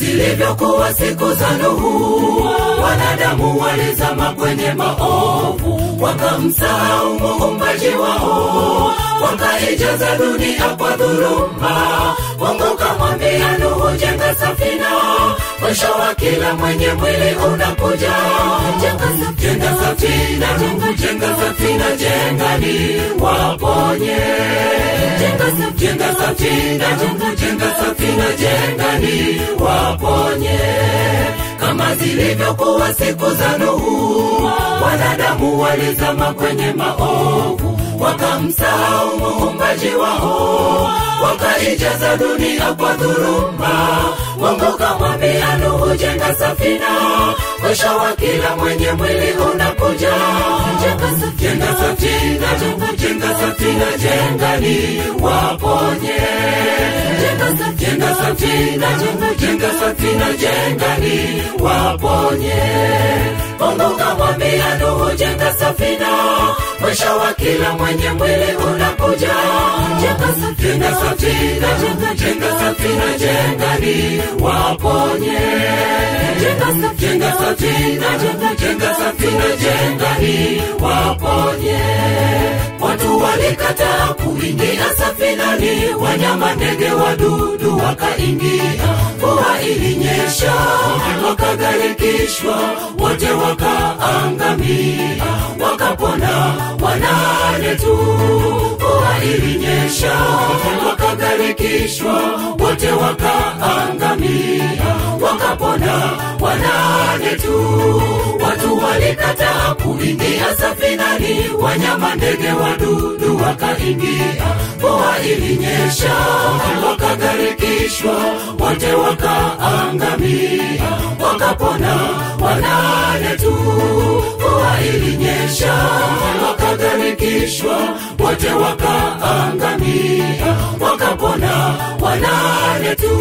zilivyokuwa siku za Nuhu, wanadamu walizama kwenye maovu, wakamsahau muumbaji wao, wakaijaza dunia kwa dhuluma. Mungu kamwambia Nuhu, jenga safina, mwisho wa kila mwenye mwili unakuja. Jenga safina, Nuhu, jenga safina, jenga ni waponye. Jenga safina, Nuhu, jenga safina, jenga ni waponye kama zilivyokuwa siku za Nuhu, wanadamu walizama kwenye maovu, wakamsahau muumbaji wao, wakaijaza dunia kwa dhuluma. Mungu kamwambia Nuhu, jenga safina, mwisho wa kila mwenye mwili unakuja. Jenga safina, Nuhu, jenga safina, jenga ni waponye. Jenga safina, Nuhu, jenga safina, jenga ni waponye. Mungu kamwambia Nuhu, jenga safina, mwisho wa kila mwenye mwili unakuja. Jenga safina, Nuhu, jenga safina, jenga ni waponye. Jenga safina, Nuhu, jenga safina, jenga ni waponye. Watu walikataa kuingia safinani, wanyama, ndege, wadudu wakaingia. Mvua ilinyesha, wakagharikishwa, wote wakaangamia, wakapona wanane tu. Mvua ilinyesha, wakagharikishwa, wote wakaangamia, wakapona wanane tu. Watu walikataa kuingia safinani, wanyama, ndege, wadudu wakaingia. Mvua ilinyesha, wakagharikishwa, wote wakaangamia, wakapona wanane tu. Mvua ilinyesha, wakagharikishwa, wote wakaangamia, wakapona wanane tu.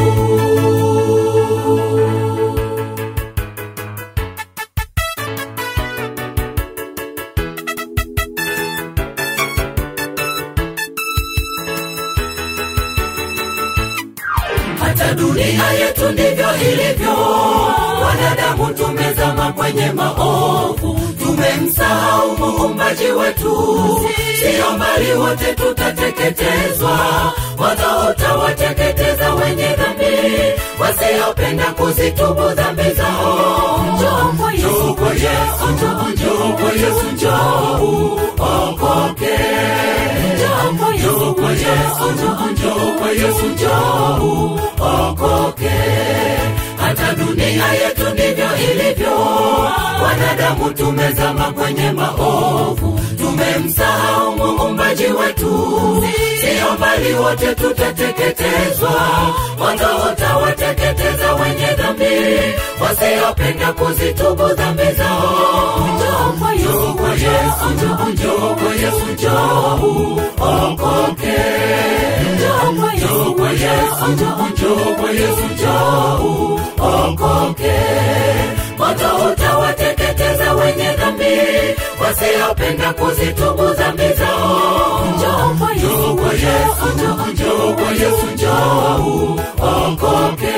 hata dunia yetu ndivyo ilivyo. Wanadamu tumezama kwenye maovu, tumemsahau muumbaji wetu. Sio mbali, wote tutateketezwa, moto utawateketeza wenye dhambi, wasiopenda kuzitubu dhambi zao. Njoo kwa Yesu, kwa Yesu, njoo, njoo kwa Yesu, njoo uokoke. Njoo kwa Yesu, kwa Yesu, njoo, njoo kwa Yesu, njoo uokoke. Hata dunia yetu ndivyo ilivyo, wanadamu tumezama kwenye maovu, tumemsahau muumbaji wetu. Sio mbali, wote tutateketezwa, moto utawateketeza wenye dhambi, wasiopenda kuzitubu dhambi zao. Njoo kwa Yesu, kwa Yesu, njoo, njoo kwa Yesu, njoo uokoke. Njoo kwa Yesu, kwa Yesu, njoo, njoo kwa Yesu, njoo uokoke. Moto utawateketeza wenye dhambi, wasiopenda kuzitubu dhambi zao. Njoo kwa Yesu, kwa Yesu, njoo, njoo kwa Yesu, njoo uokoke.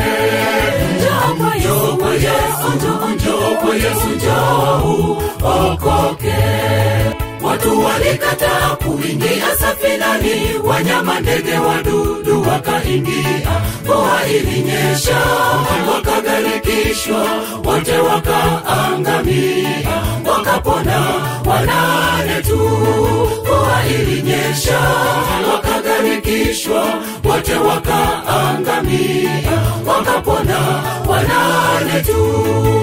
Njoo kwa Yesu, kwa Yesu, njoo, njoo kwa Yesu, njoo uokoke. Watu walikataa kuingia safinani, wanyama, ndege, wadudu wakaingia. Mvua ilinyesha, wakagharikishwa, wote wakaangamia, wakapona wanane tu. Mvua ilinyesha, wakagharikishwa, wote wakaangamia, wakapona wanane tu.